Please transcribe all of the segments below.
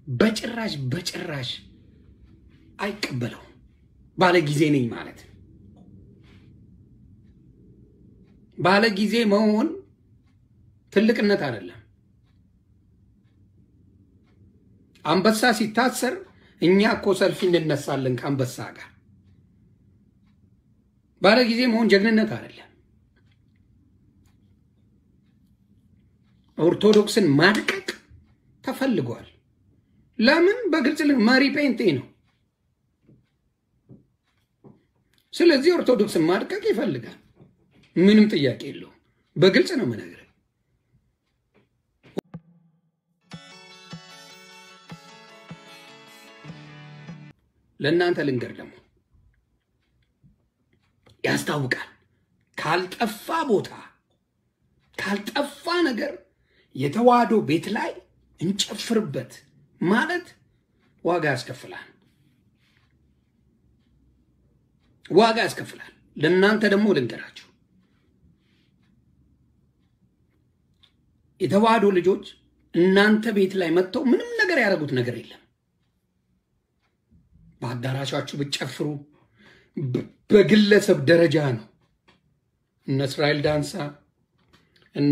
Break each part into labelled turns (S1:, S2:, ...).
S1: በጭራሽ በጭራሽ አይቀበለው። ባለ ጊዜ ነኝ ማለት ባለ ጊዜ መሆን ትልቅነት አይደለም። አንበሳ ሲታሰር እኛ እኮ ሰልፊ እንነሳለን ከአንበሳ ጋር። ባለ ጊዜ መሆን ጀግንነት አይደለም። ኦርቶዶክስን ማድቀቅ ተፈልጓል። ለምን? በግልጽ መሪ ጴንጤ ነው። ስለዚህ ኦርቶዶክስን ማድቀቅ ይፈልጋል። ምንም ጥያቄ የለውም። በግልጽ ነው የምነግርህ። ለእናንተ ልንገር ደግሞ ያስታውቃል። ካልጠፋ ቦታ ካልጠፋ ነገር የተዋህዶ ቤት ላይ እንጨፍርበት ማለት ዋጋ ያስከፍላል፣ ዋጋ ያስከፍላል። ለእናንተ ደግሞ ልንገራችሁ የተዋህዶ ልጆች እናንተ ቤት ላይ መጥተው ምንም ነገር ያደረጉት ነገር የለም። በአዳራሻችሁ ብትጨፍሩ በግለሰብ ደረጃ ነው። እነ እስራኤል ዳንሳ እነ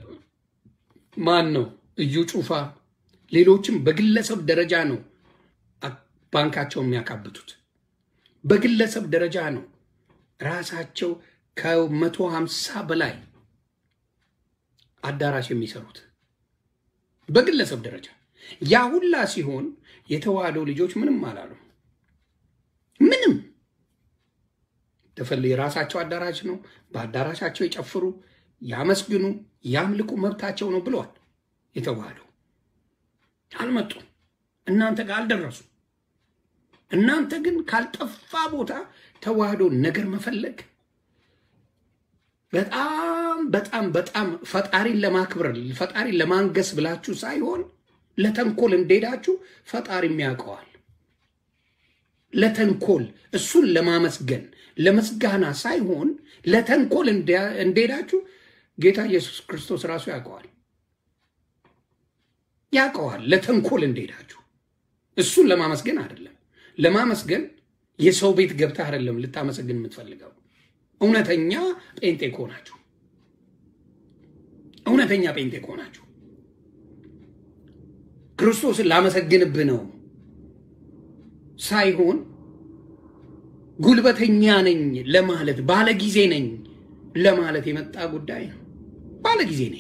S1: ማን ነው እዩ ጩፋ፣ ሌሎችም በግለሰብ ደረጃ ነው ባንካቸው የሚያካብቱት። በግለሰብ ደረጃ ነው ራሳቸው ከመቶ ሀምሳ በላይ አዳራሽ የሚሰሩት በግለሰብ ደረጃ። ያ ሁላ ሲሆን የተዋህዶ ልጆች ምንም አላሉ። ምንም ተፈል የራሳቸው አዳራሽ ነው። በአዳራሻቸው የጨፍሩ፣ ያመስግኑ፣ ያምልኩ፣ መብታቸው ነው ብለዋል። የተዋህዶ አልመጡም። እናንተ ጋር አልደረሱ። እናንተ ግን ካልጠፋ ቦታ ተዋህዶ ነገር መፈለግ በጣም በጣም በጣም ፈጣሪን ለማክበር ፈጣሪን ለማንገስ ብላችሁ ሳይሆን ለተንኮል እንደሄዳችሁ ፈጣሪም ያውቀዋል። ለተንኮል እሱን ለማመስገን ለምስጋና ሳይሆን ለተንኮል እንደሄዳችሁ ጌታ ኢየሱስ ክርስቶስ ራሱ ያውቀዋል ያውቀዋል። ለተንኮል እንደሄዳችሁ እሱን ለማመስገን አይደለም። ለማመስገን የሰው ቤት ገብተህ አይደለም ልታመሰግን የምትፈልገው። እውነተኛ ጴንጤ ከሆናችሁ እውነተኛ ጴንጤ ከሆናችሁ ክርስቶስን ላመሰግንብህ ነው ሳይሆን ጉልበተኛ ነኝ ለማለት ባለ ጊዜ ነኝ ለማለት የመጣ ጉዳይ ነው። ባለ ጊዜ ነኝ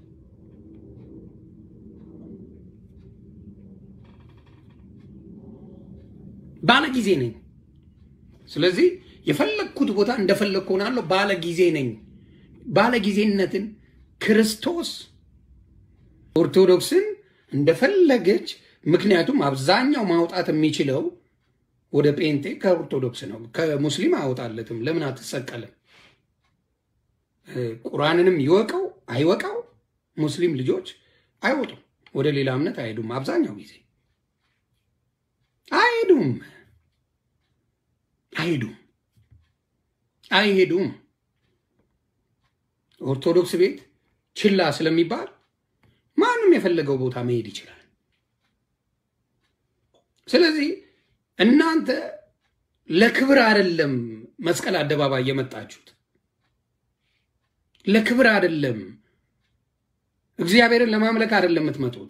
S1: ባለ ጊዜ ነኝ። ስለዚህ የፈለግኩት ቦታ እንደፈለግኩ ሆናለሁ። ባለ ጊዜ ነኝ። ባለ ጊዜነትን ክርስቶስ ኦርቶዶክስን እንደፈለገች ምክንያቱም አብዛኛው ማውጣት የሚችለው ወደ ጴንጤ ከኦርቶዶክስ ነው። ከሙስሊም አያወጣለትም። ለምን አትሰቀልም? ቁርአንንም ይወቀው አይወቃው ሙስሊም ልጆች አይወጡም። ወደ ሌላ እምነት አይሄዱም። አብዛኛው ጊዜ አይሄዱም አይሄዱም አይሄዱም። ኦርቶዶክስ ቤት ችላ ስለሚባል ማንም የፈለገው ቦታ መሄድ ይችላል። ስለዚህ እናንተ ለክብር አይደለም መስቀል አደባባይ የመጣችሁት፣ ለክብር አይደለም እግዚአብሔርን ለማምለክ አይደለም የምትመጡት፣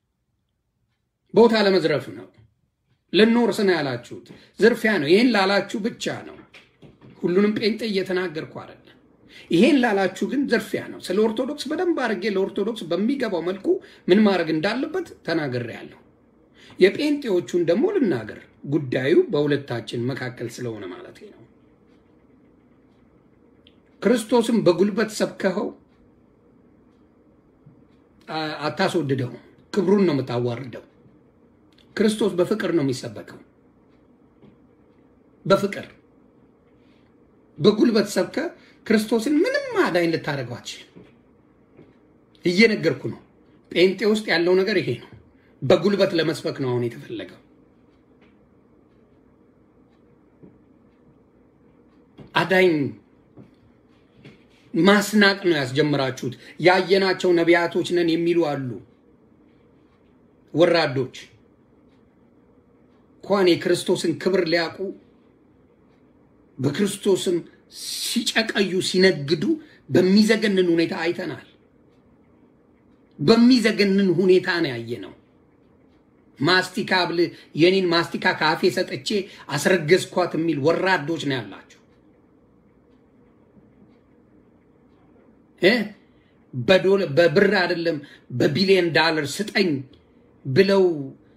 S1: ቦታ ለመዝረፍ ነው። ልንወርስ ነው ያላችሁት፣ ዝርፊያ ነው። ይህን ላላችሁ ብቻ ነው። ሁሉንም ጴንጤ እየተናገርኩ አይደለም። ይሄን ላላችሁ ግን ዝርፊያ ነው። ስለ ኦርቶዶክስ በደንብ አድርጌ ለኦርቶዶክስ በሚገባው መልኩ ምን ማድረግ እንዳለበት ተናግሬያለሁ። የጴንጤዎቹን ደግሞ ልናገር፣ ጉዳዩ በሁለታችን መካከል ስለሆነ ማለት ነው። ክርስቶስን በጉልበት ሰብከኸው አታስወድደው፣ ክብሩን ነው የምታዋርደው። ክርስቶስ በፍቅር ነው የሚሰበከው። በፍቅር በጉልበት ሰብከ ክርስቶስን ምንም አዳኝ ልታደርገው አትችልም። እየነገርኩ ነው። ጴንጤ ውስጥ ያለው ነገር ይሄ ነው። በጉልበት ለመስበክ ነው አሁን የተፈለገው። አዳኝ ማስናቅ ነው ያስጀምራችሁት። ያየናቸው ነቢያቶች ነን የሚሉ አሉ፣ ወራዶች እንኳን የክርስቶስን ክብር ሊያውቁ በክርስቶስም ሲጨቀዩ ሲነግዱ በሚዘገንን ሁኔታ አይተናል። በሚዘገንን ሁኔታ ነው ያየነው። ማስቲካ ብል የኔን ማስቲካ ካፌ ሰጥቼ አስረገዝኳት የሚል ወራዶች ነው ያላቸው እ በብር አይደለም በቢሊዮን ዳለር ስጠኝ ብለው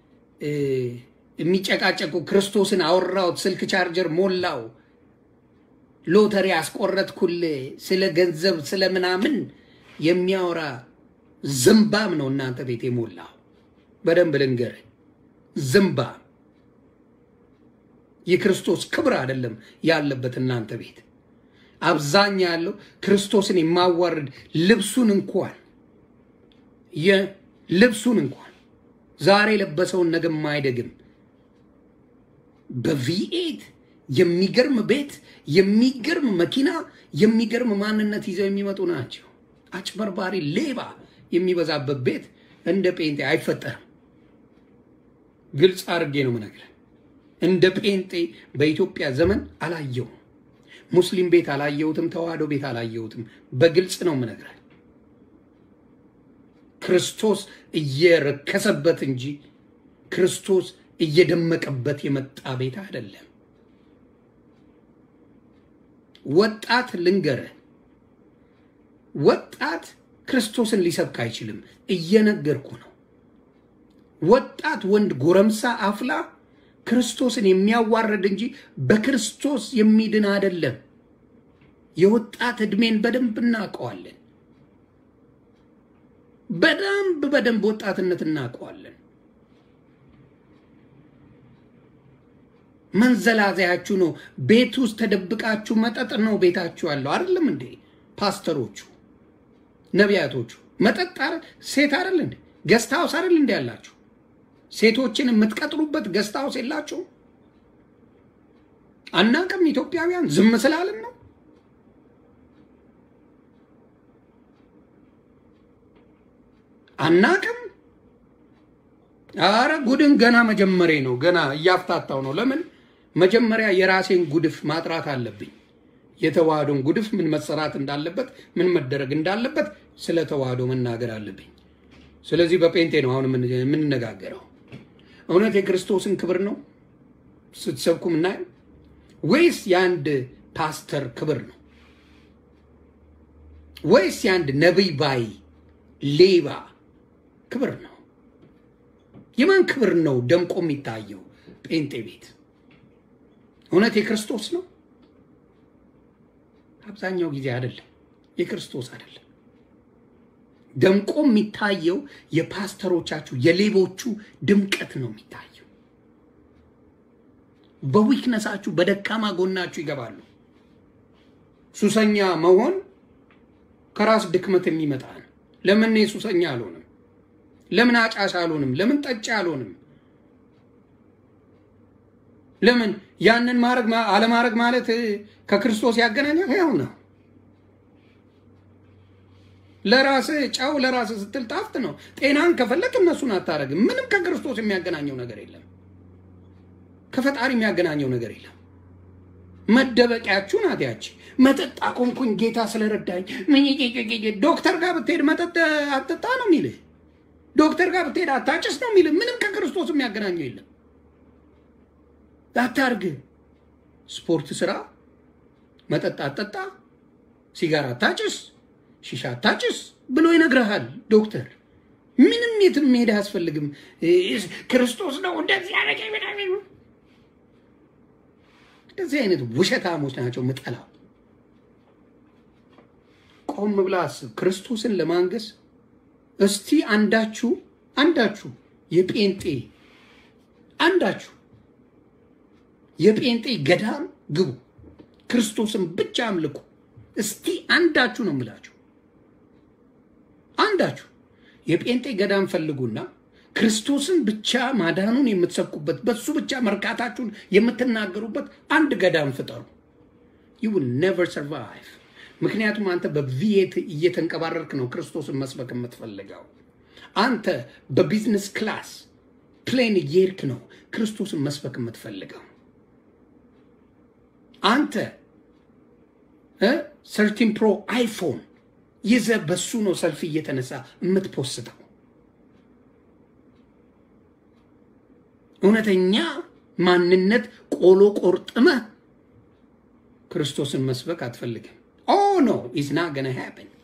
S1: የሚጨቃጨቁ ክርስቶስን አወራሁት፣ ስልክ ቻርጀር ሞላው፣ ሎተሪ አስቆረጥኩል፣ ስለ ገንዘብ ስለ ምናምን የሚያወራ ዝምባም ነው እናንተ ቤት የሞላው። በደንብ ልንገርህ፣ ዝምባም የክርስቶስ ክብር አይደለም ያለበት እናንተ ቤት። አብዛኛ ያለው ክርስቶስን የማዋርድ ልብሱን እንኳን የልብሱን እንኳን ዛሬ የለበሰውን ነገ የማይደግም በቪኤት የሚገርም ቤት፣ የሚገርም መኪና፣ የሚገርም ማንነት ይዘው የሚመጡ ናቸው። አጭበርባሪ ሌባ የሚበዛበት ቤት እንደ ጴንጤ አይፈጠርም። ግልጽ አድርጌ ነው የምነግርህ። እንደ ጴንጤ በኢትዮጵያ ዘመን አላየውም። ሙስሊም ቤት አላየሁትም። ተዋህዶ ቤት አላየሁትም። በግልጽ ነው የምነግርህ። ክርስቶስ እየረከሰበት እንጂ ክርስቶስ እየደመቀበት የመጣ ቤት አይደለም። ወጣት ልንገርህ፣ ወጣት ክርስቶስን ሊሰብክ አይችልም። እየነገርኩ ነው። ወጣት ወንድ፣ ጎረምሳ፣ አፍላ ክርስቶስን የሚያዋርድ እንጂ በክርስቶስ የሚድን አይደለም። የወጣት ዕድሜን በደንብ እናውቀዋለን። በደንብ በደንብ ወጣትነት እናውቀዋለን። መንዘላዘያችሁ ነው። ቤት ውስጥ ተደብቃችሁ መጠጥ ነው ቤታችሁ ያለው አይደለም እንዴ? ፓስተሮቹ፣ ነቢያቶቹ መጠጥ አይደል? ሴት አይደል እንዴ? ገስት ሃውስ አይደል እንዴ ያላችሁ? ሴቶችን የምትቀጥሩበት ገስት ሃውስ የላችሁ? አናቅም። ኢትዮጵያውያን ዝም ስላልን ነው። አናቅም። አረ ጉድን ገና መጀመሬ ነው። ገና እያፍታታው ነው። ለምን መጀመሪያ የራሴን ጉድፍ ማጥራት አለብኝ። የተዋህዶን ጉድፍ ምን መሰራት እንዳለበት ምን መደረግ እንዳለበት ስለ ተዋህዶ መናገር አለብኝ። ስለዚህ በጴንጤ ነው አሁን የምንነጋገረው። እውነት የክርስቶስን ክብር ነው ስትሰብኩ ምናየው ወይስ የአንድ ፓስተር ክብር ነው? ወይስ የአንድ ነቢይ ባይ ሌባ ክብር ነው? የማን ክብር ነው ደምቆ የሚታየው ጴንጤ ቤት? እውነት የክርስቶስ ነው? አብዛኛው ጊዜ አይደለም፣ የክርስቶስ አይደለም። ደምቆ የሚታየው የፓስተሮቻችሁ የሌቦቹ ድምቀት ነው የሚታየው። በዊክነሳችሁ በደካማ ጎናችሁ ይገባሉ። ሱሰኛ መሆን ከራስ ድክመት የሚመጣ ነው። ለምን እኔ ሱሰኛ አልሆንም? ለምን አጫሽ አልሆንም? ለምን ጠጭ አልሆንም? ለምን ያንን ማድረግ አለማድረግ ማለት ከክርስቶስ ያገናኛል? ያው ነው። ለራስ ጨው ለራስ ስትል ጣፍጥ ነው። ጤናን ከፈለክ እነሱን አታረግም። ምንም ከክርስቶስ የሚያገናኘው ነገር የለም። ከፈጣሪ የሚያገናኘው ነገር የለም። መደበቂያችሁ ናት ያቺ። መጠጥ አቆምኩኝ ጌታ ስለረዳኝ። ዶክተር ጋር ብትሄድ መጠጥ አትጠጣ ነው የሚልህ። ዶክተር ጋር ብትሄድ አታጭስ ነው የሚልህ። ምንም ከክርስቶስ የሚያገናኘው የለም። አታርግ፣ ስፖርት ስራ፣ መጠጥ አትጠጣ፣ ሲጋራ አታጭስ፣ ሺሻ አታጭስ ብሎ ይነግረሃል ዶክተር። ምንም የትም መሄድ አያስፈልግም። ክርስቶስ ነው እንደዚህ ያደረገ እንደዚህ አይነት ውሸታሞች ናቸው ምጠላው። ቆም ብላ አስብ። ክርስቶስን ለማንገስ እስቲ አንዳችሁ አንዳችሁ የጴንጤ አንዳችሁ የጴንጤ ገዳም ግቡ፣ ክርስቶስን ብቻ አምልኩ። እስቲ አንዳችሁ ነው የምላችሁ፣ አንዳችሁ የጴንጤ ገዳም ፈልጉና ክርስቶስን ብቻ ማዳኑን የምትሰብኩበት በሱ ብቻ መርካታችሁን የምትናገሩበት አንድ ገዳም ፍጠሩ። ዩ ዊል ኔቨር ሰርቫይቭ። ምክንያቱም አንተ በቪየት እየተንቀባረርክ ነው ክርስቶስን መስበክ የምትፈልገው። አንተ በቢዝነስ ክላስ ፕሌን እየሄድክ ነው ክርስቶስን መስበክ የምትፈልገው? አንተ ሰርቲን ፕሮ አይፎን ይዘ በሱ ነው ሰልፍ እየተነሳ የምትፖስተው። እውነተኛ ማንነት ቆሎ ቆርጥመህ ክርስቶስን መስበክ አትፈልግም። ኦ ኖ ኢዝ ና ገና ሃፕን